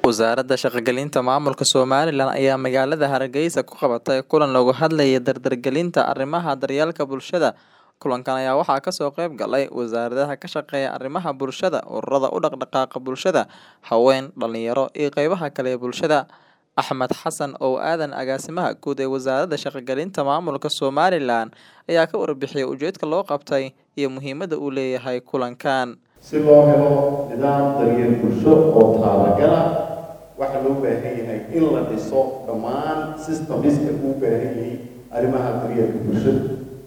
Wasaaradda Shaqo-gelinta Maamulka Somalilan ayaa magaalada Hargeysa ku qabatay kulan looga hadlayay dardargelinta arrimaha daryeelka bulshada. Kulankan ayaa waxaa kasoo qayb galay wasaaradaha ka shaqeeya arrimaha bulshada, ururada u dhaqdhaqaaqa bulshada, haween, dhalinyaro iyo qeybaha kale ee bulshada. Axmed Xasan oo aadan agaasimaha guud ee Wasaaradda Shaqo-gelinta Maamulka Somalilan ayaa ka warbixiyay ujeedka loo qabtay iyo muhiimadda uu leeyahay kulankan. si loo helo nidaam daryeel bulsho oo taabagala waxaa loo baahan yahay in la dhiso dhammaan systemiska uu baahan yahay arrimaha daryeelka bulshada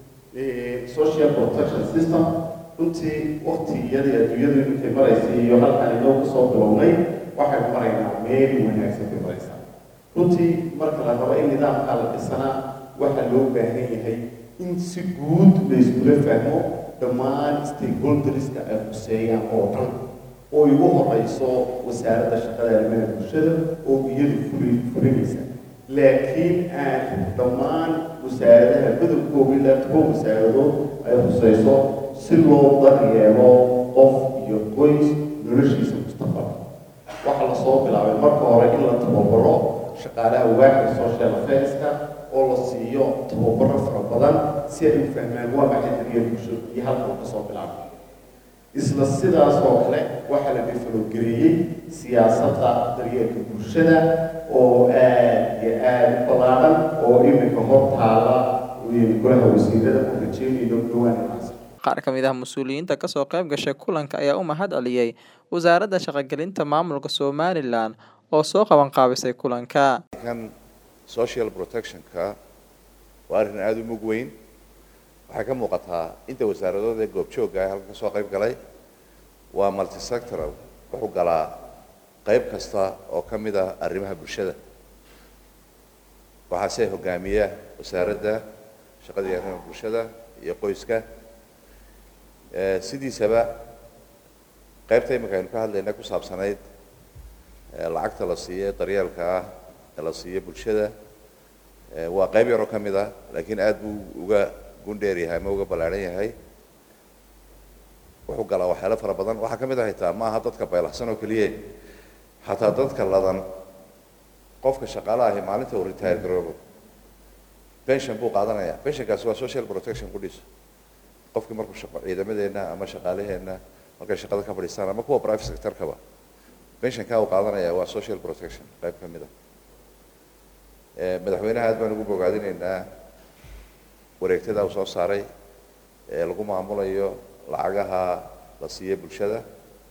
social protection system runtii waqtiyadii adduunyadu intay maraysay iyo halkaan inoo kasoo bilownay waxaynu maraynaa meel wanaagsan bay maraysaa runtii marka la rabo in nidaamkaa la dhisanaa waxaa loo baahan yahay in si guud la iskula fahmo dhammaan stakeholderska ay khuseeyaan oo dhan oo igu horeyso wasaaradda shaqada arrimaha bulshada oo iyadu fuli fulinaysa laakiin aan dhammaan wasaaradaha badabkooga ilaa toban wasaaradood ay khuseyso si loo daryeelo qof iyo qoys noloshiisa mustaqbalka waxaa lasoo bilaabay marka hore in la tababaro shaqaalaha waaxda social affairska oo la siiyo tababaro fara badan si ay u fahmaan waa maxay daryeel bulsho iyo halka uu kasoo bilaabay isla sidaas oo kale waxaa la defalogareeyey siyaasadda daryeelka bulshada oo aad iyo aad u ballaaran oo iminka hor taala golaha wasiirada oo rajeynayno dhowaan inaas Qaar ka mid ah mas'uuliyiinta kasoo qayb gashay kulanka ayaa u mahad celiyay Wasaaradda Shaqo-gelinta Maamulka Somalilan oo soo qaban qaabisay kulanka. kan social protectionka waa arrin aada u mug weyn waxay ka muuqataa inta wasaaradood ee goobjoogga ah halka kasoo qayb galay waa multisectoral wuxuu galaa qayb kasta oo ka mid ah arrimaha bulshada waxaase hogaamiya wasaaradda shaqada iyo arrimaha bulshada iyo qoyska Eh, sidiisaba qaybta imika aynu ka hadlayna ku saabsanayd eh, lacagta la siiyo daryeelka ah ee la siiyo bulshada eh, waa qayb yaroo ka mid ah laakiin aada buu uga gundheer yahay ama uga ballaadhan yahay wuxuu galaa waxyaalo fara badan waxaa ka mid ah xitaa ma aha dadka baylaxsan oo keliya xataa dadka ladan qofka shaqaalaha ahi maalinta uu retire garoobo pension buu qaadanaya pensionkaasi waa social protection ku dhiso qofkii markuu shaqo ciidamadeenna ama shaqaalaheenna markay shaqada ka fadhiistaan ama kuwa private sectorkaba pensionkaa uu qaadanaya waa social protection qayb ka mid ah madaxweynaha aad baan ugu bogaadinaynaa wareegtada uu soo saaray ee lagu maamulayo lacagaha la siiyo bulshada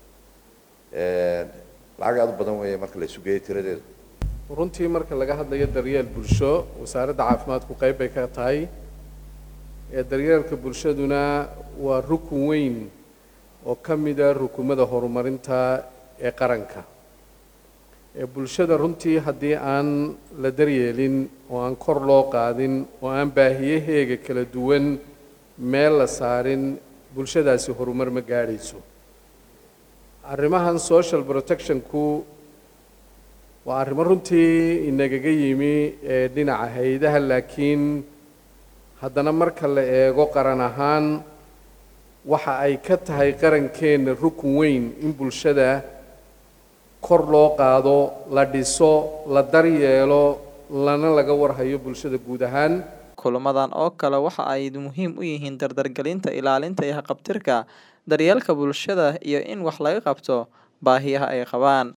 lacag aada u badan weeye marka la isu geeyo tiradeedu runtii marka laga hadlayo daryeel bulsho wasaaradda caafimaadku qayb bay ka tahay ee daryeelka bulshaduna waa rukun weyn oo ka mida rukumada horumarinta ee qaranka ee bulshada runtii haddii aan la daryeelin oo aan kor loo qaadin oo aan baahiyaheega kala duwan meel la saarin bulshadaasi horumar ma gaadhayso arrimahan social protectionku waa arrimo runtii inagaga yimi ee dhinaca hay-adaha laakiin haddana marka la eego qaran ahaan waxa ay ka tahay qarankeenna rukun weyn in bulshada kor loo qaado la dhiso la daryeelo lana laga warhayo bulshada guud ahaan Kulamadan oo kale waxa ay muhiim u yihiin dardargelinta ilaalinta iyo haqab-tirka daryeelka bulshada iyo in wax laga qabto baahiyaha ay qabaan.